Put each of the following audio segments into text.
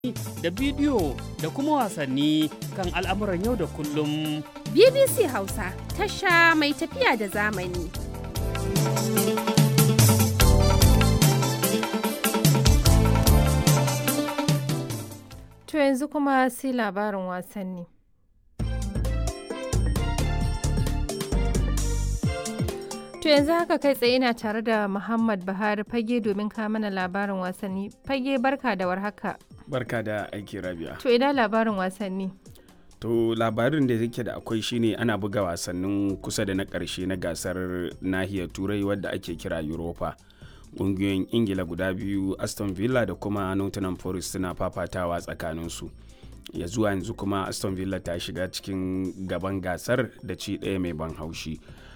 da bidiyo da kuma wasanni kan al'amuran yau da kullum. BBC Hausa tasha mai tafiya da zamani. To yanzu kuma sai labarin wasanni. To yanzu haka kai tsaye ina tare da Muhammad Buhari fage domin ka mana labarin wasanni. Fage barka da warhaka. Barka da aiki rabia. To ina labarin wasanni. To labarin da yake da akwai shine ana buga wasannin kusa da na ƙarshe na gasar nahiyar turai wadda ake kira Europa. Ƙungiyoyin Ingila guda biyu Aston Villa da kuma Nottingham Forest suna fafatawa tsakaninsu. Ya zuwa yanzu kuma Aston Villa ta shiga cikin gaban gasar da ci ɗaya mai ban haushi.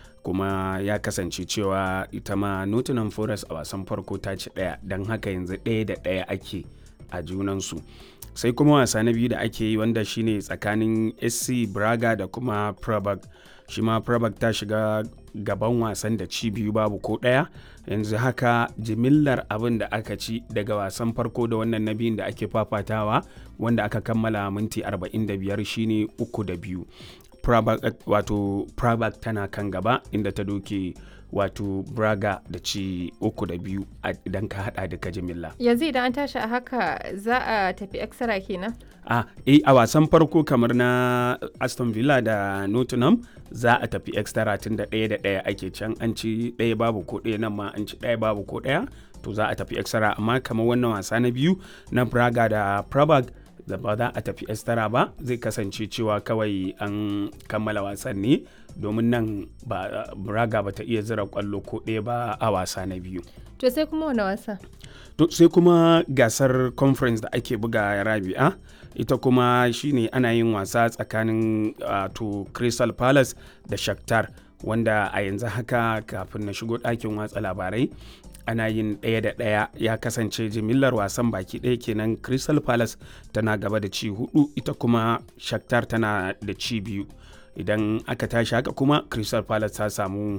kuma ya kasance cewa ita ma Nottingham Forest a wasan farko ta ci ɗaya don haka yanzu ɗaya da ɗaya ake a junansu sai kuma wasa na biyu da ake yi wanda shine tsakanin SC Braga da kuma Prabag shi ma Prabag ta shiga gaban wasan da ci biyu babu ko ɗaya yanzu haka jimillar abin da aka ci daga wasan farko da wannan na biyun da ake fafatawa wanda aka kammala minti 45 shine uku da biyu Prabak, wato Prabak tana kan gaba inda ta doke wato Braga da ci uku da biyu idan ka hada da jimilla. Yanzu idan an tashi a haka za a tafi extra kenan? A eh, a wasan farko kamar na Aston Villa da Nottingham za a tafi extra tun da ɗaya da ɗaya ake can an ci ɗaya babu ko ɗaya nan ma an ci ɗaya babu ko ɗaya to za a tafi extra amma kamar wannan wasa na biyu na Braga da Prabak da ba za a tafi estara ba zai kasance cewa kawai an kammala wasan ne domin nan ba braga ba ta iya zira kwallo ko ɗaya ba a wasa na biyu To sai kuma wani wasa? to sai kuma gasar conference da ake buga rabi'a ita kuma shine ana yin wasa tsakanin to crystal palace da shakhtar wanda a yanzu haka kafin na shigo ɗakin watsa labarai ana yin ɗaya da ɗaya ya kasance jimillar wasan baki ɗaya kenan crystal palace tana gaba da ci hudu ita kuma shakhtar tana da ci biyu idan aka tashi haka kuma crystal palace ta samu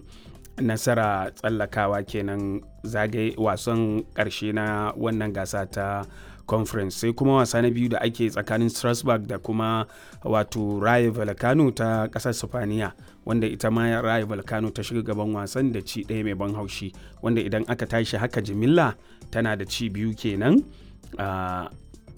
nasara tsallakawa kenan zagaye wasan ƙarshe na wannan gasa ta conference sai kuma wasa na biyu da ake tsakanin strasbourg da kuma wato raye volcano ta ƙasar sifaniya wanda ita ma raye volcano ta shiga gaban wasan da ci ɗaya mai ban haushi wanda idan aka tashi haka jimilla tana da ci biyu kenan uh,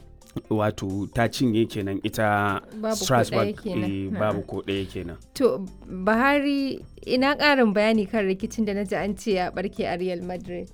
wato ta cinye kenan ita strasbourg babu ko ɗaya kenan to bahari ina ƙarin bayani kan rikicin da na ji an ce ya barke a real madrid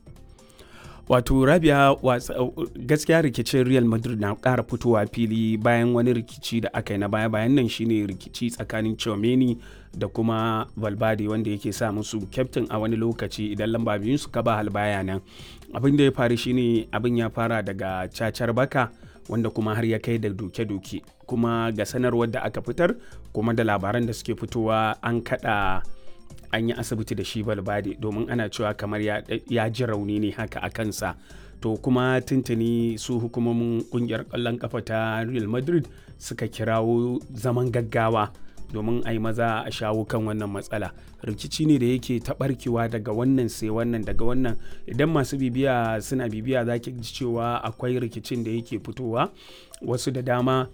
wato rabia gaskiya rikicin real madrid na ƙara fitowa fili bayan wani rikici da aka yi na baya bayan nan shine rikici tsakanin chomeni da kuma valverde wanda yake sa musu kyaftin a wani lokaci idan lamba biyun su ba halbaya nan abin da ya faru shine abin ya fara daga cacar baka wanda kuma har ya kai da doke-doke kuma ga sanarwar da aka fitar kuma da labaran da suke fitowa an kada an yi asibiti da shi balbade domin ana cewa kamar ya ji rauni ne haka a kansa to kuma tuntuni su hukumomin kungiyar kwallon kafa ta real madrid suka kirawo zaman gaggawa domin a yi maza a shawo kan wannan matsala rikici ne da yake taɓarkewa daga wannan sai wannan daga wannan idan masu bibiya suna bibiya za ki ji cewa akwai rikicin da yake fitowa wasu da dama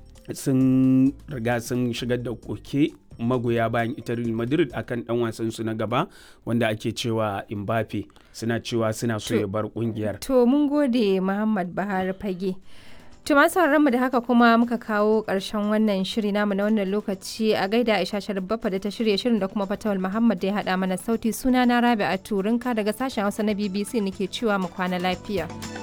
sun riga sun shigar da koke magoya bayan ita Real Madrid akan dan wasan su na gaba wanda ake cewa Mbappe suna cewa suna so ya bar kungiyar. To mun gode Muhammad Bahar Fage. To masu mu da haka kuma muka kawo ƙarshen wannan shiri namu na wannan lokaci a gaida Aisha Sharbafa da ta shirya shirin da kuma Fatawul Muhammad da ya haɗa mana sauti suna na Rabi a Turinka daga sashen Hausa na BBC nake cewa mu kwana lafiya.